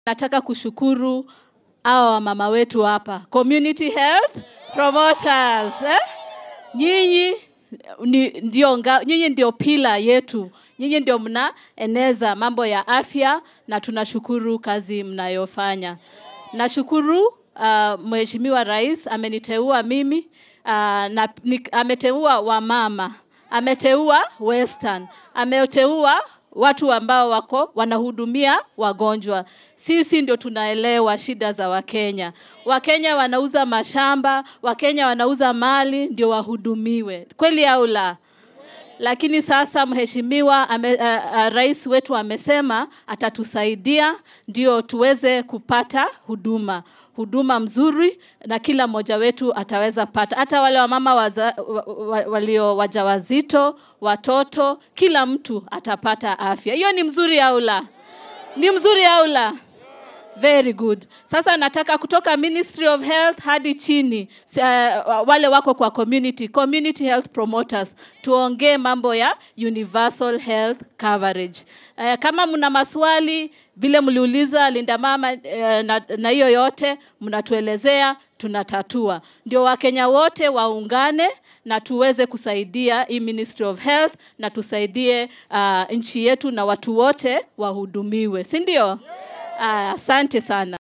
Nataka kushukuru hawa wamama wetu hapa, community health promoters eh? Nyinyi ni, ndio, nga- nyinyi ndio pila yetu, nyinyi ndio mnaeneza mambo ya afya na tunashukuru kazi mnayofanya. Nashukuru uh, Mheshimiwa Rais ameniteua mimi uh, na, ni, ameteua wamama, ameteua Western, ameteua watu ambao wako wanahudumia wagonjwa. Sisi ndio tunaelewa shida za Wakenya. Wakenya wanauza mashamba, Wakenya wanauza mali ndio wahudumiwe, kweli au la? Lakini sasa mheshimiwa ame, uh, uh, rais wetu amesema atatusaidia ndio tuweze kupata huduma huduma mzuri, na kila mmoja wetu ataweza pata, hata wale wamama waza, wa, wa, walio wajawazito, watoto, kila mtu atapata afya. Hiyo ni mzuri au la? Ni mzuri au la? Very good. Sasa nataka kutoka Ministry of Health hadi chini s- uh, wale wako kwa community, community health promoters, tuongee mambo ya universal health coverage. Uh, kama mna maswali vile mliuliza Linda Mama uh, na, na hiyo yote mnatuelezea, tunatatua. Ndio Wakenya wote waungane na tuweze kusaidia hii Ministry of Health na tusaidie uh, nchi yetu na watu wote wahudumiwe, si ndio? Ah, Asante sana.